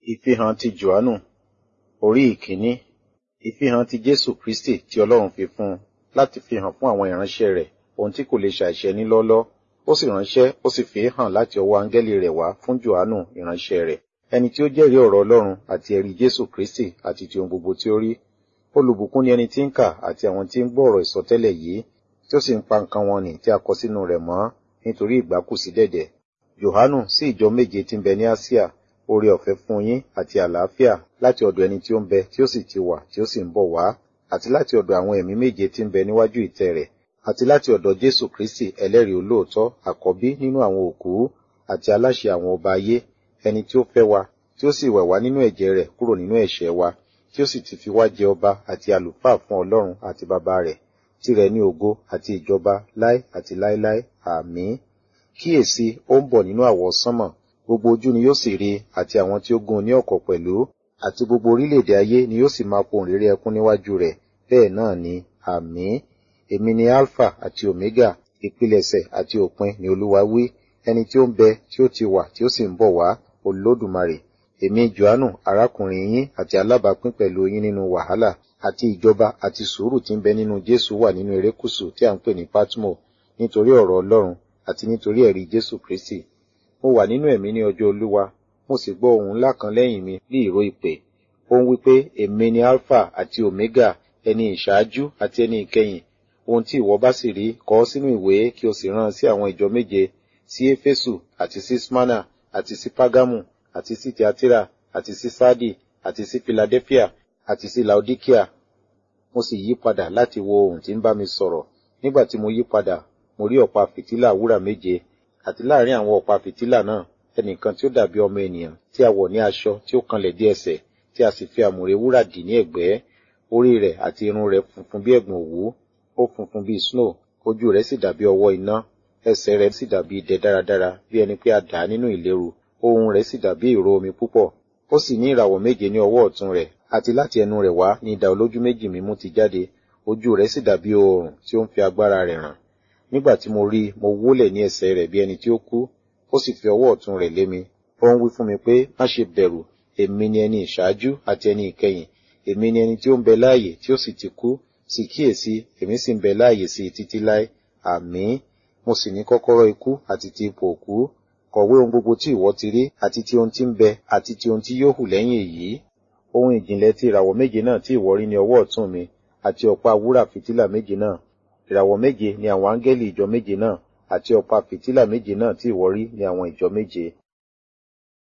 Ìfihàn ti Jòhánù orí ìkíní Ìfihàn ti Jésù Kristì tí Ọlọ́run fi fún un láti fi hàn fún àwọn ìránṣẹ́ rẹ̀ ohun tí kò lè ṣàìṣẹ ní lọ́ọ́lọ́. Ó sì ránṣẹ́, ó sì fi í hàn láti ọwọ́ áńgẹ́lì rẹ̀ wá fún Jòhánù ìránṣẹ́ rẹ̀. Ẹni tí ó jẹ́rìí ọ̀rọ̀ Ọlọ́run àti ẹ̀rí Jésù Kristì àti ti ohun gbogbo tí ó rí. Olùbùkún ni ẹni tí ń kà àti àwọn tí ń gbọ́ ọ̀rọ̀ ìsọtẹ́lẹ̀ yìí, tí ó sì ń pa nǹkan wọn nì tí a kọ sínú rẹ̀ mọ́, nítorí ìgbà kù sí dẹ̀dẹ̀. Jòhánù sí ìjọ méje tí ń bẹ ní Áṣíà, oore ọ̀fẹ́ fún yín àti àlàáfíà láti ọ̀dọ̀ ẹni tí ó ń bẹ tí ó sì ti wà tí ó sì ń bọ̀ wá, àti láti ọ̀dọ̀ àwọn ẹ̀mí méje tí ń bẹ níwájú ìtẹ́ rẹ̀, àti láti ọ̀dọ̀ Jésù Kristì ẹlẹ́rìí olóòótọ́, àkọ́bí nínú àwọn òkú, àti aláṣẹ àwọn ọba ayé, ẹni tí ó fẹ́ wa, tí ó sì wẹ̀ wá nínú ẹ̀jẹ̀ rẹ̀ kúrò nínú ẹ̀ṣẹ̀ wa, tí ó sì ti fi wá jẹ ọba àti àlùfáà fún Ọlọ́run àti Baba rẹ̀, tirẹ̀ ní ògo àti ìjọba láé àti láéláé. Àmín. Kíyèsi, ó ń bọ̀ nínú àwọsánmọ̀, gbogbo ojú ni yóò sì rí i, àti àwọn tí ó gún un ní ọ̀kọ̀ pẹ̀lú, àti gbogbo orílẹ̀-èdè ayé ni yóò sì máa pohùn réré ẹkún níwájú rẹ̀. Bẹ́ẹ̀ náà ni. Àmín. Èmi ni Alpha àti Omega, ìpilẹ̀ṣẹ̀ àti òpin ni Olúwa wí, ẹni tí ó ń bẹ, tí ó ti wà, tí ó sì ń bọ̀ wá, Olódùmarè. Èmi Jòhánù, arákùnrin yín àti alábàápín pẹ̀lú yín nínú wàhálà, àti ìjọba àti sùúrù tí ń bẹ nínú Jésù wà nínú erékùṣù tí à ń pè ní Patmo, nítorí ọ̀rọ̀ Ọlọ́run àti nítorí ẹ̀rí Jésù Kristì. Mo wà nínú ẹ̀mí ní ọjọ́ Olúwa, mo sì gbọ́ ohùn ńlá kan lẹ́yìn mi bí ìró ìpè. Ó ń wí pé, Èmi ni Alpha àti Omega, ẹni ìṣáájú àti ẹni ìkẹyìn. Ohun tí ìwọ bá sì rí, kọ ọ́ sínú ìwé kí o sì rán sí àwọn ìjọ méje, sí Éfésù àti sí Smyrna àti sí Págámù àti sí Tiatira àti sí Sádì àti sí Philadelphia àti sí Laodikia. Mo sì yí padà láti wo ohùn tí ń bá mi sọ̀rọ̀. Nígbà tí mo yí padà, mo rí ọ̀pá fìtílà wúrà méje, àti láàrin àwọn ọ̀pá fìtílà náà, ẹnìkan tí ó dàbí ọmọ ènìyàn, tí a wọ̀ ní aṣọ tí ó kanlẹ̀ dé ẹsẹ̀, tí a sì fi àmùrè wúrà dì ní ẹ̀gbẹ́. Orí rẹ̀ àti irun rẹ̀ funfun bí ẹ̀gbọ̀n òwú, ó funfun bí snow, ojú rẹ̀ sì dàbí ọwọ́ iná, ẹsẹ̀ rẹ̀ sì dàbí idẹ dáradára, bí ẹni pé a dà á nínú ìléru, ohùn rẹ̀ sì dàbí ìró omi púpọ̀. Ó sì ní ìràwọ̀ méje ní ọwọ́ ọ̀tún rẹ̀, àti láti ẹnu rẹ̀ wá ní idà olójú méjì mímú ti jáde, ojú rẹ̀ sì dàbí oòrùn tí ó ń fi agbára rẹ̀ hàn. Nígbà tí mo rí i, mo wólẹ̀ ní ẹsẹ̀ rẹ̀ bí ẹni tí ó kú, ó sì fi ọwọ́ ọ̀tún rẹ̀ lé mi. Ó ń wí fún mi pé, má ṣe bẹ̀rù, èmi ni ẹni ìṣáájú àti ẹni ìkẹyìn, èmi ni ẹni tí ó ń bẹ láàyè tí ó sì ti kú, sì kíyèsí, èmi sì ń bẹ láàyè sí títí láé. Àmín. Mo sì ní kọ́kọ́rọ́ ikú àti ti ipò òkú. Kọ̀wé ohun gbogbo tí ìwọ ti rí, àti ti ohun tí ń bẹ, àti ti ohun tí yóò hù lẹ́yìn èyí. Ohun ìjìnlẹ̀ ti ìràwọ̀ méje náà tí ìwọ rí ní ọwọ́ ọ̀tún mi, àti ọ̀pá wúrà fìtílà méje náà. Ìràwọ̀ méje ni àwọn áńgẹ́lì ìjọ méje náà, àti ọ̀pá fìtílà méje náà tí ìwọ rí ní àwọn ìjọ méje.